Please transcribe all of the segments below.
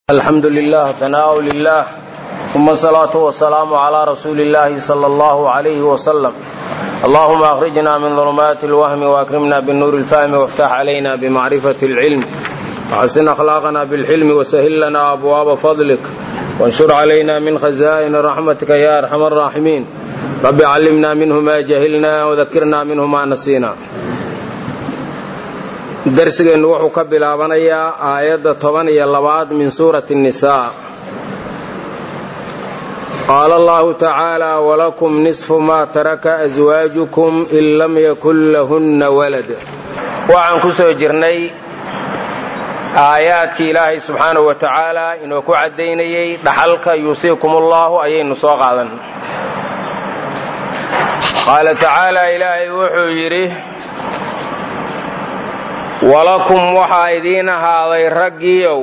alxamdu lilah tanaau lilah uma asalaatu wasalaamu calaa rasuuli illahi sala allahu alayhi wasalam allahuma akhrijna min dulumaati alwahmi waakrimna binuuri lfahmi waftax calayna bimacrifati alcilm waxasin akhlaaqana bilxilmi wasahil lana abwaaba fadlik wanshur calayna min khazaa'ini raxmatika ya arxama araaximiin rabbi callimna minhu ma jahilna wadakirna minhu ma nasiina darsigeennu wuxuu ka bilaabanayaa aayadda toban iyo labaad min suurati nnisaa qaala allahu tacaala walakum nisfu maa taraka aswaajukum in lam yakun lahunna walad waxaan ku soo jirnay aayaadkii ilaahay subxaanahu wa tacaala inuu ku caddaynayey dhaxalka yuusiikum ullahu ayaynu soo qaadan qaala tacaala ilaahay wuxuu yidhi walakum waxaa idiin ahaaday raggiiow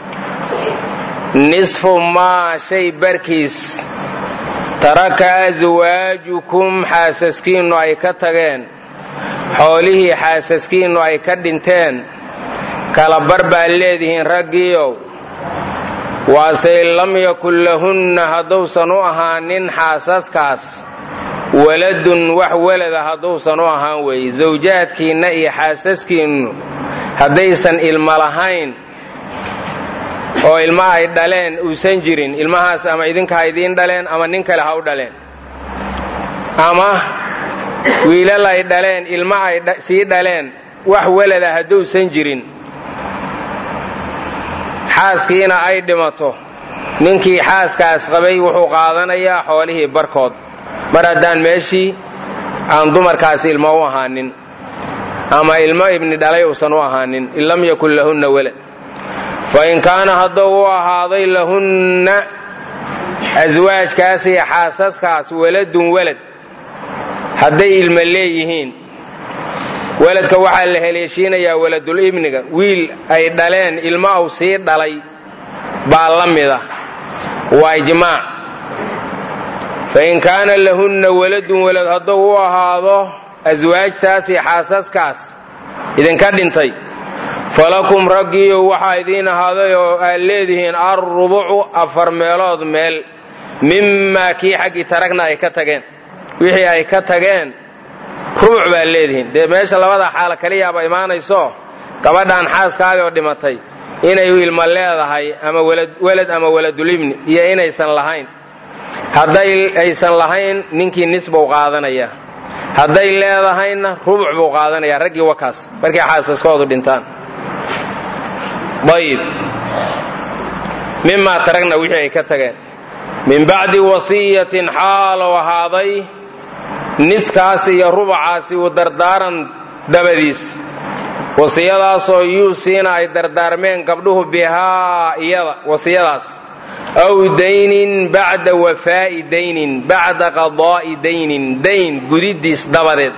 nisfu maa shay barkiis taraka aswaajukum xaasaskiinnu ay ka tageen xoolihii xaasaskiinnu ay ka dhinteen kala bar baad leedihiin raggiiow waase in lam yakun lahunna hadduusan u ahaanin xaasaskaas waladun wax welada hadduusan u ahaan weeye sawjaadkiinna iyo xaasaskiinnu haddaysan ilmo lahayn oo ilma ay dhaleen uusan jirin ilmahaas ama idinka ha idiin dhaleen ama nin kale ha u dhaleen ama wiilal ay dhaleen ilma ay sii dhaleen wax welada hadduusan jirin xaaskiina ay dhimato ninkii xaaskaas qabay wuxuu qaadanayaa xoolihii barkood mar haddaan meeshii aan dumarkaasi ilmo u ahaanin ama ilmo ibni dhalay uusan u ahaanin in lam yakun lahunna walad fa in kaana hadduu u ahaaday lahunna aswaajkaas iyo xaasaskaas waladun walad hadday ilmo leeyihiin weladka waxaa la heleeshiinayaa waladul ibniga wiil ay dhaleen ilmo aw sii dhalay baa la mida waa ijmaac fain kaana lahunna waladun walad hadduu u ahaado aswaajtaas iyo xaasaskaas idinka dhintay falakum raggiiyo waxaa idiin ahaaday oo aad leedihiin alrubucu afar meelood meel mimaa kii xaggii taragna ay ka tageen wixii ay ka tageen rubuc baad leedihiin dee meesha labada xaalo kaliyaaba imaanayso gabadhan xaaskaadii oo dhimatay inay ilmo leedahay ama welad ama waladulibni iyo inaysan lahayn hadday aysan lahayn ninkii nis buu qaadanaya hadday leedahayna rubuc buu qaadanaya raggii wakaas markay xaasaskoodu dhintaan ayib mimaa taragna wixii ay ka tageen min bacdi wasiyatin xaalow ahaaday niskaas iyo rubucaasi uu dardaaran dabadiis wasiyadaasoo yuusiina ay dardaarmeen gabdhuhu bihaa iyada wasiyadaas aw daynin bacda wafaa'i daynin bacda qadaa'i daynin dayn gudidiis dabadeed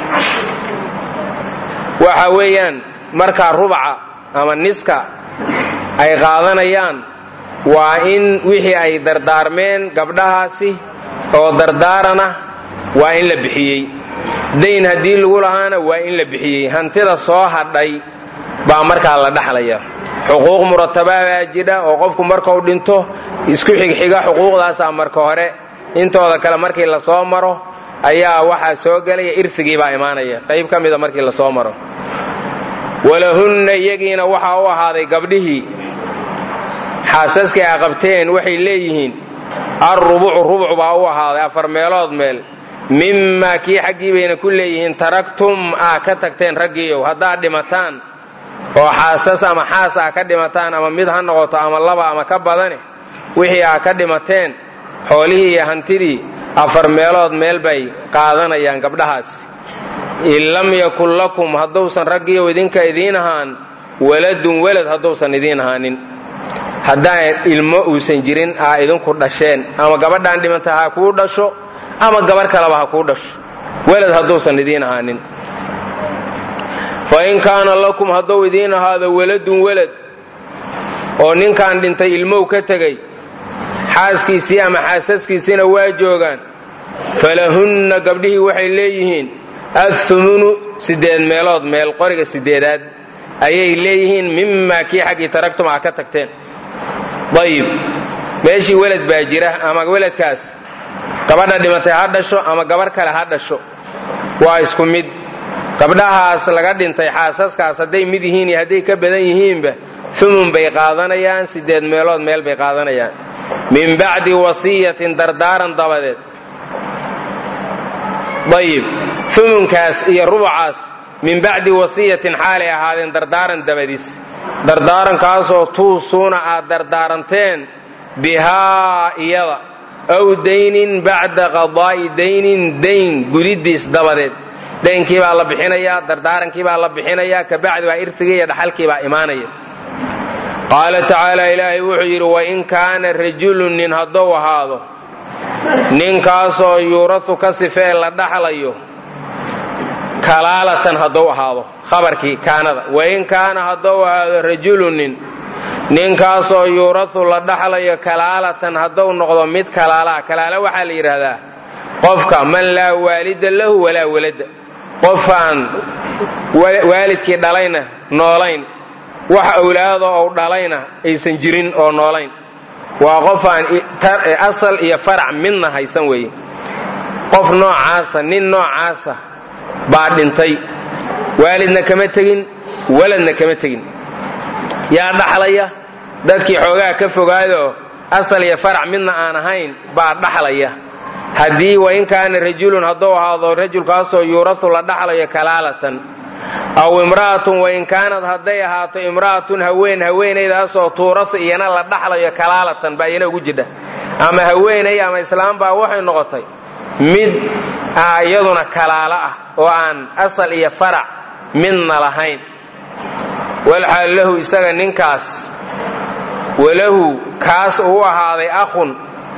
waxa weeyaan markaa rubaca ama niska ay qaadanayaan waa in wixii ay dardaarmeen gabdhahaasi oo dardaarana waa in la bixiyey dayn haddii lagu lahaana waa in la bixiyey hantida soo hadhay baa markaa la dhaxlaya xuquuq muratabaadaa jidha oo qofku markau dhinto isku xigxiga xuquuqdaasaa marka hore intooda kale markii la soo maro ayaa waxaa soo gelaya irfigii baa imaanaya qayb ka mida markii la soo maro walahunna iyagiina waxaa u ahaaday gabdhihii xaasaskii a qabteen waxay leeyihiin alrubucu rubuc baa u ahaaday afar meelood meel mimaa kii xaggii bayna ku leeyihiin taragtum aa ka tagteen raggiiow haddaad dhimataan oo xaasas ama xaas aa ka dhimataan ama mid ha noqoto ama laba ama ka badane wixii aa ka dhimateen xoolihii iyo hantidii afar meelood meel bay qaadanayaan gabdhahaas in lam yakun lakum hadduusan raggiiow idinka idiin ahaan waladun welad hadduusan idiin ahaanin haddaan ilmo uusan jirin aa idinku dhasheen ama gabadhaan dhimanta ha kuu dhasho ama gabarh kaleba ha kuu dhasho welad hadduusan idiin ahaanin fa in kaana lakum hadduu idiin ahaado waladun welad oo ninkan dhintay ilmow ka tegey xaaskiisii ama xaasaskiisiina waa joogaan falahunna gabdhihii waxay leeyihiin athumunu siddeed meelood meel qoriga siddeedaad ayay leeyihiin mimaa kii xaggii taragtum aa ka tagteen dayib meeshii welad baa jira ama weladkaas gabadha dhimatay ha dhasho ama gabarh kale ha dhasho waa isku mid gabdhahaas laga dhintay xaasaskaas hadday mid yihiin iyo hadday ka badan yihiinba umun bay qaadanayaan sideed meelood meel bay qaadanayaan min bacdi wasiyatin dardaaran dabadeed ayib umunkaas iyo rubucaas min bacdi wasiyatin xaalay ahaadeen dardaaran dabadiis dardaarankaasoo tuusuuna aad dardaaranteen bihaa iyada aw daynin bacda qadaa'i daynin dayn gudidiis dabadeed daynkii baa la bixinayaa dardaarankii baa la bixinayaa kabacdi baa irsigii iyo dhaxalkii baa imaanaya qaala tacaala ilaahay wuxuu yidhi wain kaana rajulun nin haddou ahaado ninkaasoo yuurasu ka sifee la dhaxlayo kalaalatan haddou ahaado khabarkii kaanada wain kaana haddou ahaado rajulun nin ninkaasoo yuurasu la dhaxlayo kalaalatan haddou noqdo mid kalaalaha kalaala waxaa la yidhaahdaa qofka man laa waalida lahu walaa walada qofaan waalidkii dhalayna noolayn wax awlaado ou dhalayna aysan jirin oo noolayn waa qofaan asal iyo farac midna haysan weeye qof noocaasa nin noocaasa baa dhintay waalidna kama tegin waladna kama tegin yaa dhaxlaya dadkii xoogaa ka fogaayoo asal iyo farac midna aan ahayn baa dhaxlaya haddii wain kaana rajulun hadduu ahaado rajulkaasoo yuurasu la dhaxlayo kalaalatan aw imra'atun wain kaanad hadday ahaato imra'atun haween haweenaydaasoo tuurasu iyana la dhaxlayo kalaalatan baa iyana ugu jidha ama haweenay ama islaam baa waxay noqotay mid iyaduna kalaalo ah oo aan asal iyo farac midna lahayn walxaal lahu isaga ninkaas walahu kaas uu ahaaday akhun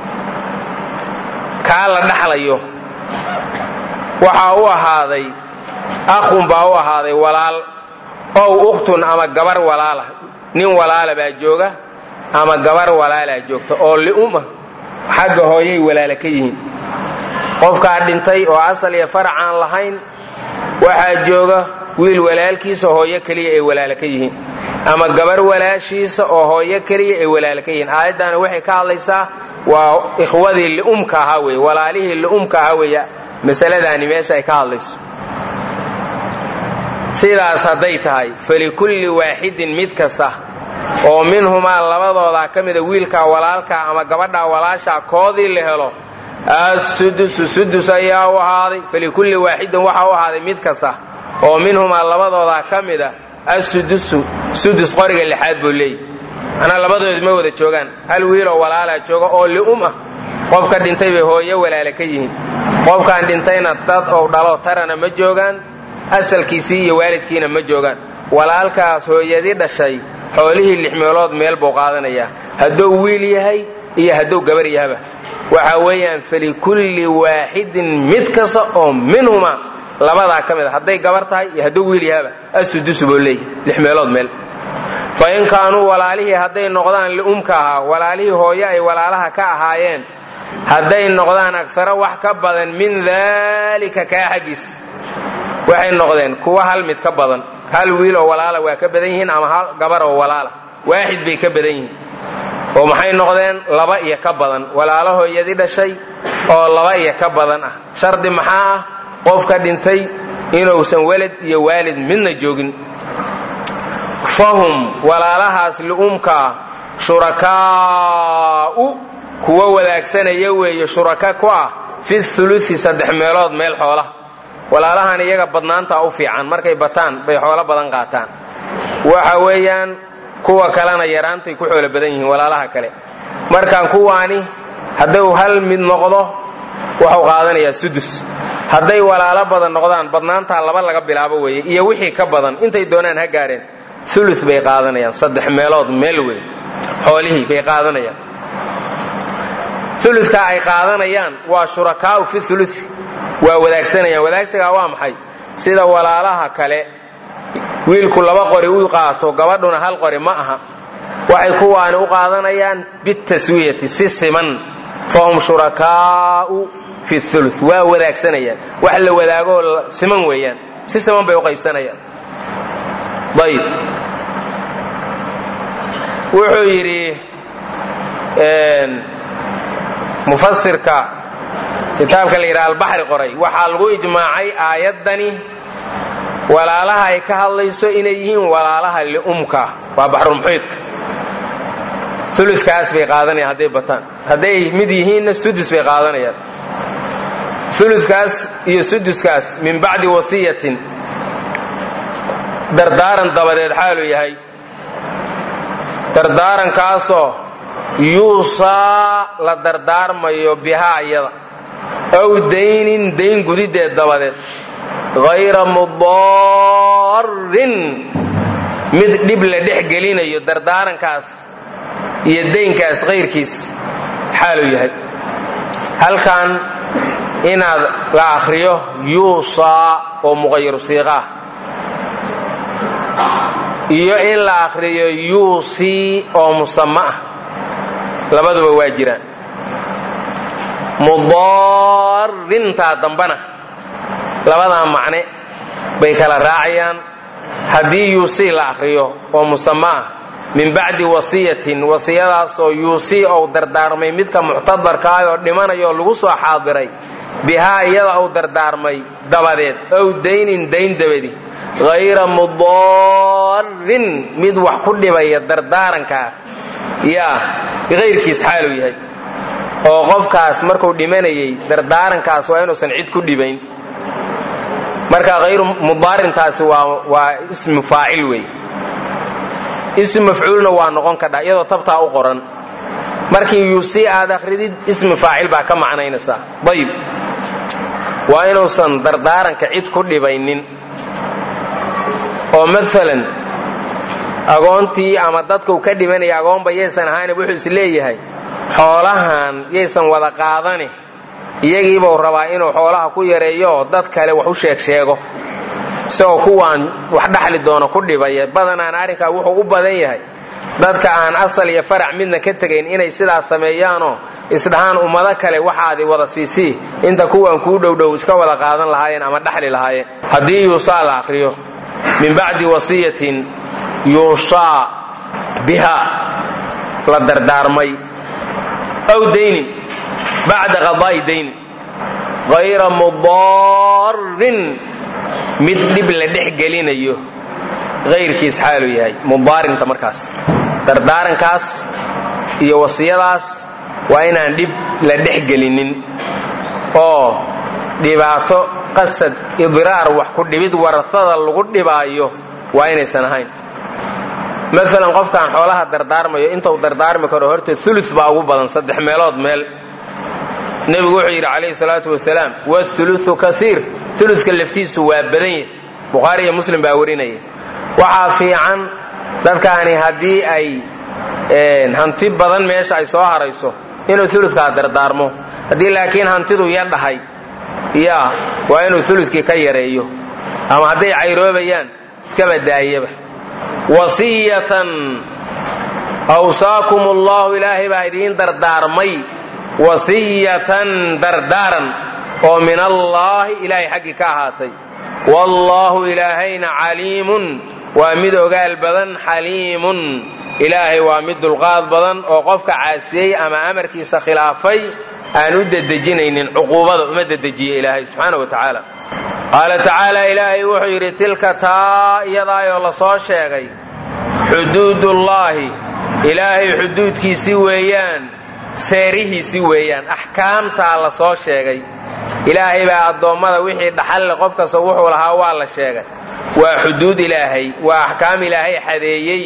kaa la dhaxlayo waxaa u ahaaday akhun baa u ahaaday walaal ow ukhtun ama gabar walaala nin walaala baa jooga ama gabar walaalaa joogta oo li'uma xagga hooyay walaala ka yihiin qofkaa dhintay oo asal iyo farac aan lahayn waxaa jooga wiil walaalkiisa hooyo keliya ay walaala ka yihiin ama gabar walaashiisa oo hooyo keliya ay walaala ka yihiin aayaddaana waxay ka hadlaysaa waa ikhwadii li'umka ahaa weye walaalihii li'umka ahaa weeye masaladaani meesha ay ka hadlayso sidaas hadday tahay falikulli waaxidin mid kasta oo minhumaa labadoodaa ka mida wiilkaa walaalkaa ama gabadhaa walaashaa koodii la helo assudusu sudus ayaa u ahaaday falikulli waaxidin waxaa u ahaaday mid kasta oo minhumaa labadoodaa ka mida assudusu sudus qoriga lixaad buu leeyahy manaa labadood ma wada joogaan hal wiiloo walaalaa jooga oo li'um ah qofka dhintay bay hooyo walaala ka yihiin qofkaan dhintayna dad ou dhalo tarana ma joogaan asalkiisii iyo waalidkiina ma joogaan walaalkaas hooyadii dhashay xoolihii lix meelood meel buu qaadanayaa hadduu wiil yahay iyo hadduu gabar yahaba waxa weeyaan falikulli waaxidin mid kasta oo minhuma labadaa ka mid a hadday gabar tahay iyo hadduu wiil yahaba asudusu buu leeyahy lix meelood meel fa in kaanuu walaalihii hadday noqdaan li'umka ahaa walaalihii hooyo ay walaalaha ka ahaayeen hadday noqdaan agsaro wax ka badan min daalika kaa xaggiis waxay noqdeen kuwa hal mid ka badan hal wiil oo walaala waa ka badan yihiin ama hal gabar oo walaala waaxid bay ka badan yihiin oo maxay noqdeen laba iyo ka badan walaalo hooyadii dhashay oo laba iyo ka badan ah shardi maxaa ah qofka dhintay inuusan welad iyo waalid midna joogin fahum walaalahaas li'umkaa shurakaa'u kuwa wadaagsanaya weeye shuraka ku ah fi ulusi saddex meelood meel xoola walaalahan iyaga badnaantaa u fiican markay bataan bay xoolo badan qaataan waxa weeyaan kuwa kalena yaraantay ku xoolo badan yihiin walaalaha kale markaan kuwaani hadduu hal mid noqdo waxuu qaadanayaa sudus hadday walaalo badan noqdaan badnaantaa laba laga bilaabo weeye iyo wixii ka badan intay doonaan ha gaareen ulu bay qaadanayaan saddex meelood meel wey xoolihii bay qaadanayaan uluka ay qaadanayaan waa shurakaau fi ulu waa wadaagsanayaan wadaagsigaa waa maxay sida walaalaha kale wiilku laba qori u qaato gabadhuna hal qori ma aha waxay kuwaani u qaadanayaan bitaswiyati si siman fahum shurakaau fi ulu waa wadaagsanayaan wax la wadaagoo siman weeyaan si siman bay u qaybsanayaan ayb wuxuu yidhi mufasirka kitaabka la yidhaha albaxri qoray waxaa lagu ijmaacay aayaddani walaalaha ay ka hadlayso inay yihiin walaalaha liumka waa baxrulmuxiidka ulukaas bay qaadanayaan hadday bataan hadday mid yihiinna sudus bay qaadanayaan ulukaas iyo suduskaas min bacdi wasiyatin dardaaran dabadeed xaaluu yahay dardaarankaasoo yuusaa la dardaarmayo bihaa iyada aw daynin dayn gudideed dabadeed hayra mudarin mid dhib la dhex gelinayo dardaarankaas iyo daynkaas kayrkiis xaaluu yahay halkan inaad la akhriyo yuusaa oo muqayiru siiqaah iyo in la akhriyo yuusii oo musama ah labaduba waa jiraan mudarintaa dambana labadaa macne bay kala raacayaan haddii yuusii la akhriyo oo musama ah min bacdi wasiyatin wasiyadaasoo yuusii ou dardaarmay midka muctadarkaah oo dhimanayoo lagu soo xaadiray bihaa iyada ou dardaarmay dabadeed ow daynin dayn dabadi hayra mudarin mid wax ku dhibaya dardaarankaas yaa kayrkiis xaaluu yahay oo qofkaas markuu dhimanayay dardaarankaas waa inuusan cid ku dhibayn marka hayru mudaarintaasi waa waa ismu faacil wey ism mafcuulna waa noqon kadha iyadoo tabtaa u qoran markii yuusii aad akhridid ismi faacil baa ka macnaynaysaa ayib waa inuusan dardaaranka cid ku dhibaynin oo maalan agoontii ama dadkau ka dhibanaya agoonba yaysan ahayn wuxuu is leeyahay xoolahan yaysan wada qaadane iyagiibuu rabaa inuu xoolaha ku yareeyo oo dad kale wax u sheeg sheego isagoo kuwaan wax dhaxli doono ku dhibaya badanaan arrinkaa wuxuu u badan yahay dadka aan asal iyo farac midna ka tegayn inay sidaas sameeyaanoo isdhahaan ummado kale waxaadi wada siisii inta kuwaan kuu dhowdhow iska wada qaadan lahaayeen ama dhaxli lahaayeen haddii yuusaa la akhriyo min bacdi wasiyatin yuusaa biha la dardaarmay aw daynin bacda qadaa'i daynin hayra mudarin mid dhib la dhex gelinayo hayrkiis xaaluu yahay mudaarinta markaas dardaarankaas iyo wasiyadaas waa inaan dhib la dhex gelinin oo dhibaato qasad idraar wax ku dhibid warasada lagu dhibaayo waa inaysan ahayn maalan qofkaan xoolaha dardaarmayo intuu dardaarmi karo horta ulu baa ugu badan saddex meelood meel nebigu wuxuu yidhi calayhi salaatu wasalaam wuluu kaiir uluka laftiisu waa badan yahy bukhaari iyo muslim baa warinaya waxaa fiican dadkaani haddii ay hanti badan meesha ay soo harayso inuu ulukaa dardaarmo haddii laakiin hantidu yadhahay ya waa inuu ulukii ka yareeyo ama hadday cayroobayaan iskaba daayaba wasiyatan awsaakum allahu ilaahay baa idiin dardaarmay wasiyatan dardaaran oo min allaahi ilaahay xaggii ka ahaatay wallaahu ilaahayna caliimun waa mid ogaal badan xaliimun ilaahay waa mid dulqaad badan oo qofka caasiyey ama amarkiisa khilaafay aan u dedejinaynin cuquubada uma dedejiye ilaahay subxaana wa tacaala qaala tacaala ilaahay wuxuu yidhi tilka taa iyadaayoo la soo sheegay xuduudullaahi ilaahay xuduudkiisii weeyaan seerihiisii weeyaan axkaamtaa la soo sheegay ilaahay baa addoommada wixii dhaxalle qof kasta wuxuu lahaa waa la sheegay waa xuduud ilaahay waa axkaam ilaahay xadeeyey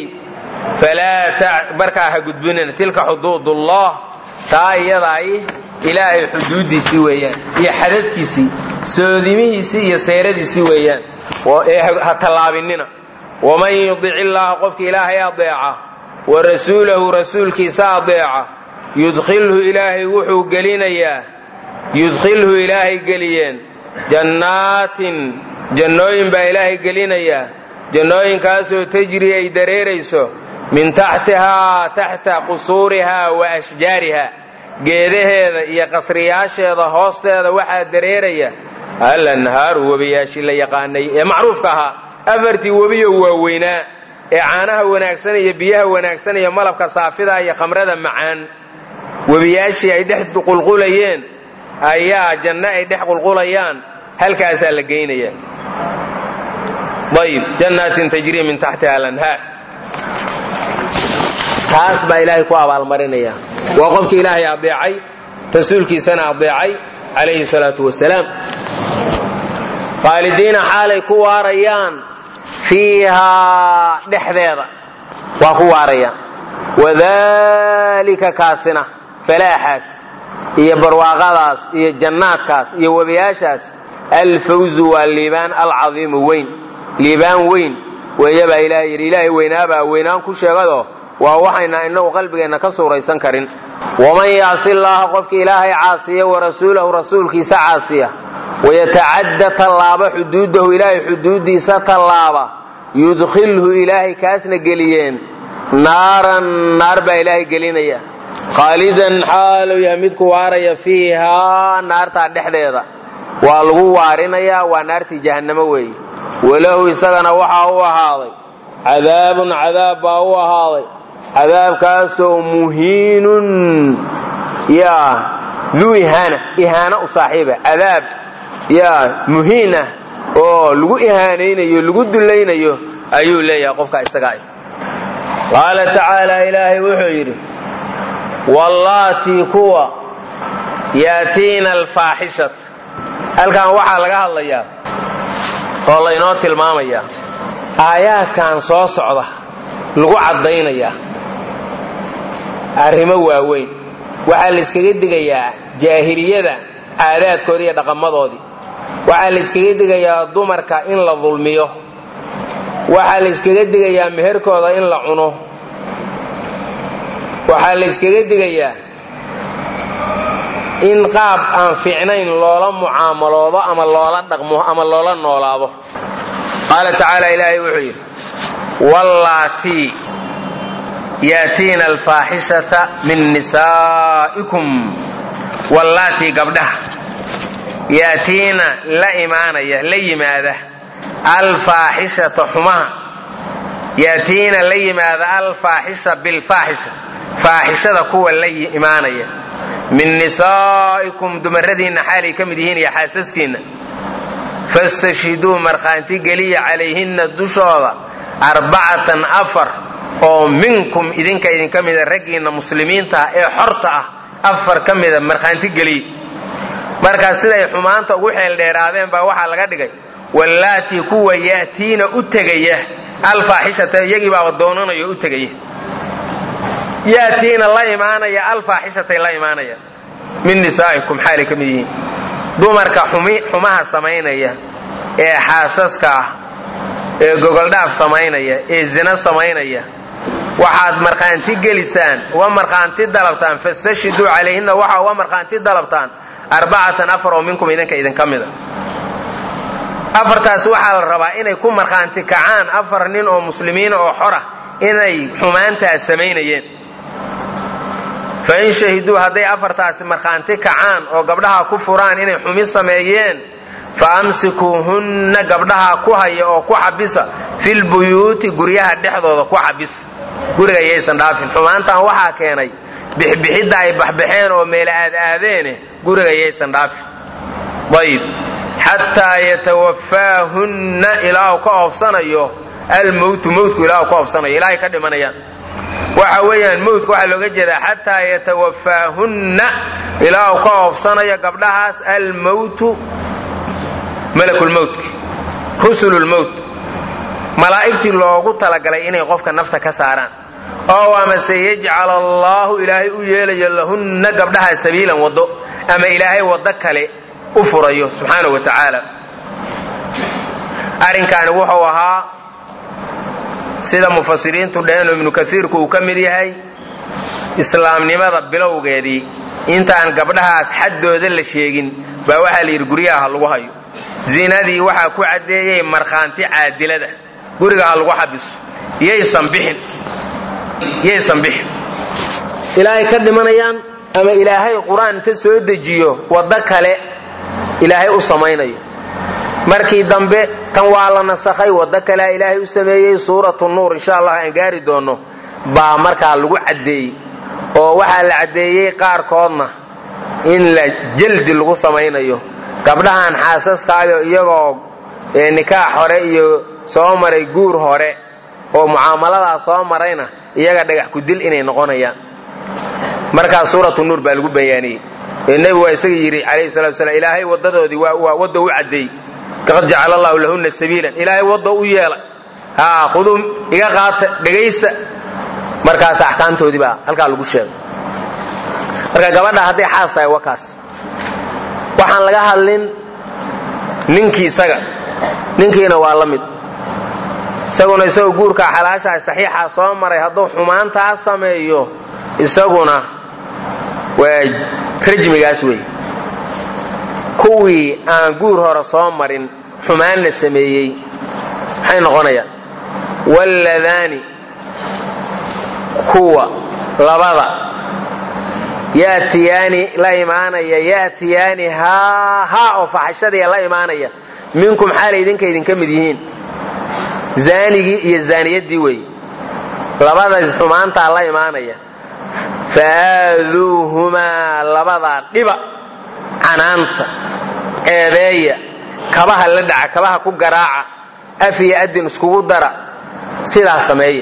falaa markaa ha gudbinina tilka xuduudullah taa iyadaay ilaahay xuduuddiisii weeyaan iyo xadadkiisii soodimihiisii iyo seeradiisii weeyaan ee ha tallaabinina waman yudic illaaha qofka ilaahay adeeca wa rasuulahu rasuulkiisa adeeca yudkhilhu ilaahay wuxuu gelinayaa yudkhilhu ilaahay geliyeen jannaatin jannooyin baa ilaahay gelinayaa jannooyinkaasoo tajri ay dareerayso min taxtihaa taxta qusuurihaa wa ashjaariha geedaheeda iyo qasriyaasheeda hoosteeda waxaa dareeraya alanhaaru webiyaashii la yaqaanay ee macruufka ahaa afartii webiyo waaweynaa ee caanaha wanaagsan iyo biyaha wanaagsan iyo malabka saafida iyo khamrada macaan webiyaashii ay dhex qulqulayeen ayaa janno ay dhex qulqulayaan halkaasaa la geynaya ayib jannaatin tajrii min taxtiha alanhaar taas baa ilaahay ku abaalmarinaya waa qofkii ilaahay adeecay rasuulkiisana adeecay calayhi salaatu wasalaam khaalidiina xaalay ku waarayaan fiihaa dhexdeeda waa ku waarayaan wadalika kaasina falaaxaas iyo barwaaqadaas iyo jannaadkaas iyo webiyaashaas alfawzu waa liibaan alcadiimu weyn liibaan weyn weeyabaa ilaahay yidhi ilaahay weynaabaa weynaan ku sheegado waa waxayna inagu qalbigeenna ka suuraysan karin waman yacsi llaaha qofkii ilaahay caasiya warasuulahu rasuulkiisa caasiya wayatacadda tallaaba xuduudahu ilaahay xuduuddiisa tallaaba yudkhilhu ilaahay kaasna geliyeen naaran naar baa ilaahay gelinaya khaalidan xaaluu yahay midku waaraya fiihaa naartaa dhexdeeda waa lagu waarinayaa waa naartii jahannamo weeye walahu isagana waxaa u ahaaday cadaabun cadaab baa u ahaaday cadaabkaasoo muhiinun yaa duu ihaana ihaano u saaxiiba cadaab yaa muhiin ah oo lagu ihaanaynayo lagu dullaynayo ayuu leeyahay qofka isaga ah qaala tacaala ilaahay wuxuu yidhi wallaatii kuwa yaatiina alfaaxishat halkan waxaa laga hadlayaa oo laynoo tilmaamayaa aayaadkan soo socda lagu caddaynayaa arrimo waaweyn waxaa la yskaga digayaa jaahiliyada caadaadkoodii iyo dhaqamadoodii waxaa la yskaga digayaa dumarka in la dulmiyo waxaa la yskaga digayaa meherkooda in la cuno waxaa la yskaga digayaa in qaab aan fiicnayn loola mucaamaloodo ama loola dhaqmo ama loola noolaado qaala tacaala ilaahay wuxuu yidhi wallaatii yaatiina alfaaxishata min nisaa'ikum wallaatii gabdhaha yaatiina la imaanaya la yimaada alfaaxishata xumaha yaatiina la yimaada alfaaxisha bilfaaxisha faaxishada kuwa la imaanaya min nisaa'ikum dumaradiinna xaalay ka mid yihiin iyo xaasaskiinna fastashhiduu markhaanti geliya calayhinna dushooda arbacatan afar oo minkum idinka idinka mida raggiinna muslimiinta ah ee xorta ah afar ka mida markhaanti geliya markaas siday xumaanta ugu xeeldheeraadeen baa waxaa laga dhigay wallaatii kuwa yaatiina u tegaya alfaaxishata iyagii baaba doonanayo u tegaya yaatiina la imaanaya alfaaxishatay la imaanaya min nisaa'ikum xaalay ka mid yihiin dumarka xumaha samaynaya ee xaasaska ah ee gogoldhaaf samaynaya ee zina samaynaya waxaad markhaanti gelisaan uga markhaanti dalabtaan fastashhiduu calayhinna waxaa uga markhaanti dalabtaan arbacatan afar oo minkum idinka idinka mida afartaas waxaa la rabaa inay ku markhaanti kacaan afar nin oo muslimiina oo xora inay xumaantaas samaynayeen fa in shahiduu hadday afartaasi markhaanti kacaan oo gabdhaha ku furaan inay xumi sameeyeen fa amsikuuhunna gabdhaha ku haya oo ku xabisa filbuyuuti guryaha dhexdooda ku xabisa guriga yaysan dhaafin xumaantan waxaa keenay bixbixidda ay baxbaxeen oo meela aad aadeene guriga yaysan dhaafin ayib xataa yatawafaahunna ilaahu ka oofsanayo almowtu mowtku ilaahu ka oofsanayo ilaahay ka dhimanayaan waxa weeyaan mowtka waxaa looga jeedaa xataa yatawafaahunna ilaahu ka oofsanayo gabdhahaas almowtu malakulmowtki rusululmowt malaa'igtii loogu talagalay inay qofka nafta ka saaraan oo amase yajcal allaahu ilaahay u yeelayo lahunna gabdhaha sabiilan waddo ama ilaahay waddo kale u furayo subxaana wa tacaala arrinkaani wuxuu ahaa sida mufasiriintu dheheen oo ibnu kaiirku uu ka mid yahay islaamnimada bilowgeedii intaan gabdhahaas xaddooda la sheegin baa waxaa la yidhi guryaha ha lagu hayo zinadii waxaa ku caddeeyey markhaanti caadilada guriga ha lagu xabiso yaysan bixin yaysan bixin ilaahay ka dhimanayaan ama ilaahay qur-aan inta soo dejiyo waddo kale ilaahay u samaynayo markii dambe tan waa la nasakhay waddo kalea ilaahay u sameeyey suuratu nuur insha allah aan gaari doonno baa markaa lagu caddeeyey oo waxaa la caddeeyey qaarkoodna in la jaldi lagu samaynayo gabdhahan xaasaskaayo iyagoo nikaax hore iyo soo maray guur hore oo mucaamaladaa soo marayna iyaga dhagax kudil inay noqonayaan markaas suuratu nuur baa lagu bayaaniyey ee nebigu waa isaga yidhi calayhi salatu wasalaam ilaahay waddadoodii waa wadda u caddeey qad jacala allahu lahunna sabiilan ilaahay wadda u yeelay haa khuduu iga qaata dhegaysta markaas axkaamtoodii baa halkaa lagu sheegay marka gabadha hadday xaas tahay wakaas waxaan laga hadlin ninkii isaga ninkiina waa la mid isaguna isagoo guurkaa xalaashaha saxiixa soo maray hadduu xumaantaa sameeyo isaguna waa rajmigaas wey kuwii aan guur hore soo marin xumaanna sameeyey maxay noqonayaan walladaani kuwa labada yaatiyaani la imaanaya yaatiyaani haa haa oo faxashadiya la imaanaya minkum xaalay idinka idinka mid yihiin zaanigii iyo zaaniyaddii weeye labada xumaantaa la imaanaya faaduuhumaa labadaa dhiba canaanta ceebeeya kabaha la dhaca kabaha ku garaaca af iyo adin iskugu dara sidaa sameeya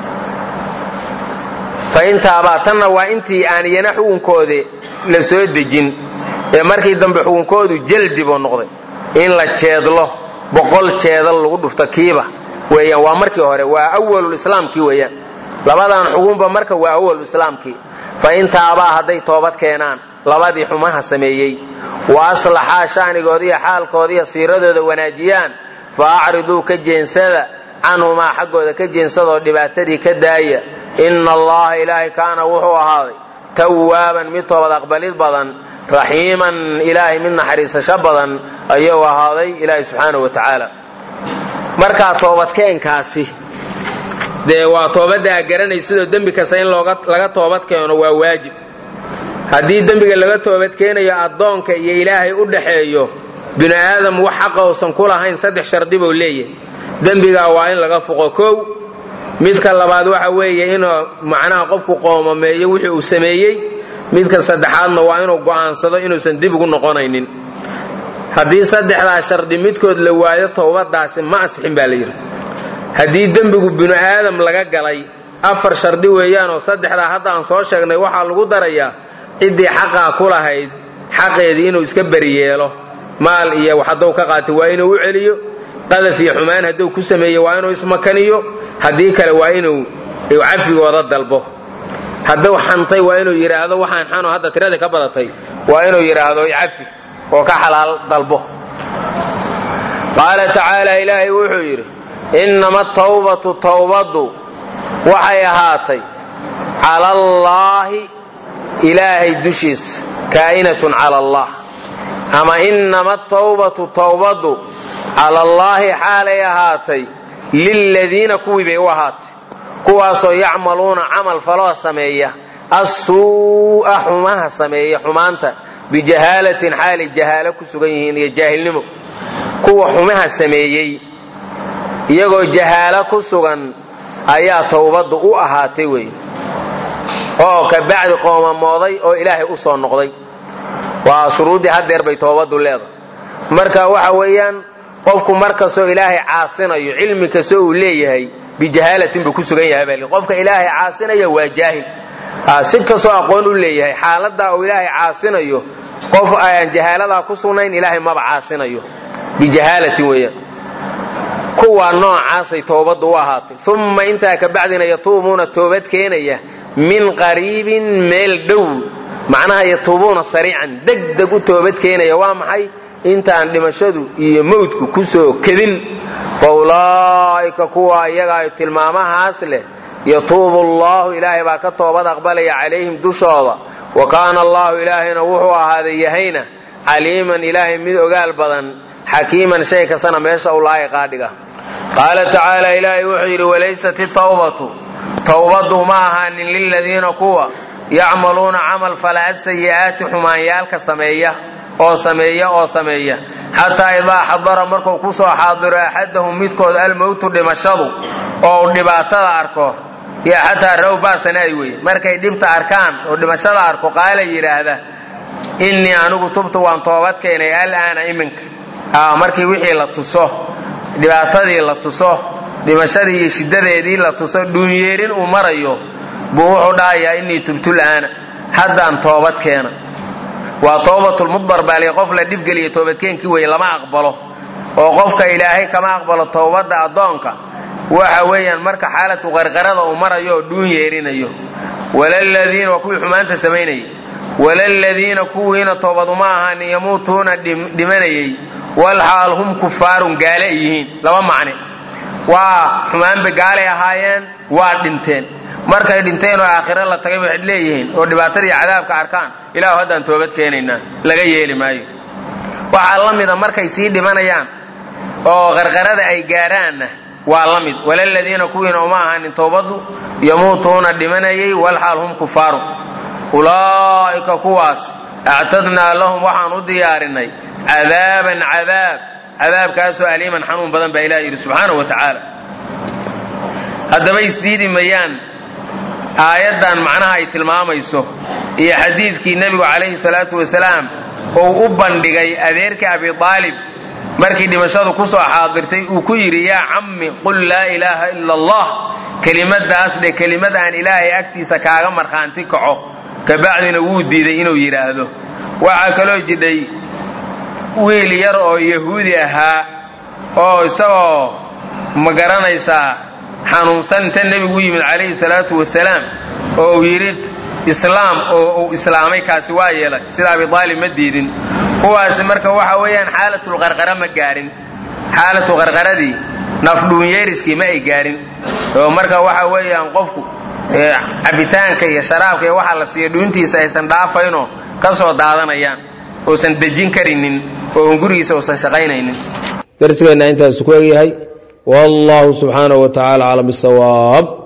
fa intaabaa tanna waa intii aan iyana xukunkoode la soo dejin ee markii dambe xukunkoodu jaldi buu noqday in la jeedlo boqol jeedal lagu dhufto kiiba weeyaan waa markii hore waa awalulislaamkii weeyaan labadan xugunba marka waa awalulislaamkii fa intaabaa hadday toobad keenaan labadii xumaha sameeyey wa aslaxaa shaanigoodi iyo xaalkooda iyo siiradooda wanaajiyaan fa acriduu ka jeensada canhumaa xaggooda ka jeensadoo dhibaatadii ka daaya inna allaha ilaahay kaana wuxuu ahaaday tawaaban mid toobad aqbalid badan raxiiman ilaahay mid naxariisasho badan ayuu ahaaday ilaahay subxaanahu wa tacaala markaa toobadkeenkaasi dee waa toobadda a garanaysidoo dembi kasta in laga toobad keeno waa waajib haddii dembiga laga toobadkeenayo addoonka iyo ilaahay u dhaxeeyo binu aadam wax xaqa uusan ku lahayn saddex shardi buu leeyahay dembigaa waa in laga fuqo kow midka labaad waxa weeye inuu macnaha qofku qoomameeyo wixii uu sameeyey midka saddexaadna waa inuu go'aansado inuusan dib ugu noqonaynin haddii saddexdaa shardi midkood la waayo towbadaasi ma asixin baa la yidhi haddii dembigu binu aadam laga galay afar shardi weeyaanoo saddexdaa hadda aan soo sheegnay waxaa lagu darayaa ciddii xaqaa ku lahayd xaqeedii inuu iska beriyeelo maal iyo hadduu ka qaatay waa inuu u celiyo qadaf iyo xumaan hadduu ku sameeye waa inuu ismakaniyo haddii kale waa inuu cafigooda dalbo hadduu xantay waa inuu yidhaahdo waxaan xano hadda tiradii ka badatay waa inuu yidhaahdo cafi oo ka xalaal dalbo qaala tacaala ilaahay wuxuu yidhi innama tawbatu tawbaddu waxay ahaatay cala allaahi ilaahay dushiisa kaa'inatun cala allah ama innama tawbatu tawbaddu cala allaahi xaalay ahaatay liladiina kuwii bay u ahaatay kuwaasoo yacmaluuna camal faloo sameeya assuu'a xumaha sameeya xumaanta bijahaalatin xaalay jahaalo ku sugan yihiin iyo jaahilnimo kuwa xumaha sameeyey iyagoo jahaalo ku sugan ayaa towbaddu u ahaatay wey oo ka bacdi qoomamooday oo ilaahay u soo noqday waa shuruuddii haddeer bay toobaddu leedahay marka waxa weeyaan qofku mar kastoo ilaahay caasinayo cilmi kastoo uu leeyahay bijahaalatin buu ku sugan yahay baa qofka ilaahay caasinaya waa jaahil si kastoo aqoon u leeyahay xaaladaa uu ilaahay caasinayo qof aan jahaaladaa ku sugnayn ilaahay maba caasinayo bijahaalatin weeyaan kuwaa noocaasay toobaddu u ahaatay umma intaa ka bacdina yatuubuuna toobad keenaya min qariibin meel dhow macnaha yatuubuuna sariican degdeg u toobad keenaya waa maxay intaan dhimashadu iyo mawdku ku soo kedin fa ulaa'ika kuwa iyagaa tilmaamahaas leh yatuubu allahu ilaahay baa ka toobad aqbalaya calayhim dushooda wa kaana allahu ilaahayna wuxuu ahaaday yahayna caliiman ilaahay mid ogaal badan xakiiman shay kastana meesha u laa'iqaa dhiga qaala tacaala ilaahay wuxuu yidhi walaysat itawbatu towbaddu ma ahaanin liladiina kuwa yacmaluuna camal fala asayi'aati xumaanyaalka sameeya oo sameeya oo sameeya xataa idaa xadara markuu ku soo xaadiro axadahum midkood almowtu dhimashadu oo uu dhibaatada arko iyo xataa raw baasanaay weye markay dhibta arkaan oo dhimashada arko qaala yidhaahda innii anigu tubtu waan toobad keenay alaana iminka markii wixii la tuso dhibaatadii la tuso dhimashadii iyo shiddadeedii la tuso dhuunyeerin uu marayo buu wuxuu dhahayaa innii tubtul aana haddaan toobad keena waa toobatulmudbar baaliya qof la dhibgeliya toobadkeenkii weye lama aqbalo oo qofka ilaahay kama aqbalo toobadda addoonka waxa weeyaan marka xaalatu qarqarada uu marayo oo dhuun yeerinayo walaladiina waa kuwii xumaanta samaynayay walaladiina kuwiina toobaduma ahaanin yamuutuuna dhimanayay walxaal hum kufaarun gaale ay yihiin laba macne waa xumaanba gaalay ahaayeen waa dhinteen markay dhinteen oo aakhiro la tagay waxay leeyihiin oo dhibaatadii cadaabka arkaan ilaahu haddaan toobad keenaynaa laga yeeli maayo waxaa la mida markay sii dhimanayaan oo qarqarada ay gaaraanna waa la mid walaladiina kuwiina uma ahaanin toobaddu yamuutuuna dhimanayay walxaal hum kufaaru ulaa'ika kuwaas actadnaa lahum waxaan u diyaarinay cadaaban cadaab cadaabkaasoo aliiman xanuun badan baa ilah yidhi subxaanahu wa tacaala haddaba isdiidi mayaan aayaddan macnaha ay tilmaamayso iyo xadiidkii nebigu calayhi salaatu wasalaam ou u bandhigay adeerkii abi aalib markii dhimashadu ku soo xaadirtay uu ku yidhi yaa cammi qul laa ilaaha ila allah kelimadaas dhe kelimad aan ilaahay agtiisa kaaga markhaanti kaco kabacdina wuu diiday inuu yidhaahdo waxaa kaloo jidhay wiil yar oo yahuudi ahaa oo isagoo ma garanaysaa xanuunsan inta nebigu u yimid calayhi salaatu wasalaam oo uu yidhi islaam oo uu islaamay kaasi waa yeelay sida abi aalib ma diidin kuwaasi marka waxa weeyaan xaalatulqarqara ma gaarin xaalatu qarqaradii nafdhuunyeeriskii ma ay gaarin oo marka waxa weeyaan qofku cabitaanka iyo sharaabka iyo waxa la siiya dhuuntiisa aysan dhaafaynoo ka soo daadanayaan uusan dejin karinin oo gurigiisa uusan shaqaynaynin darsigeenna intaasu ku egyahay wallahu subxaanahu wa tacala aclam bisawaab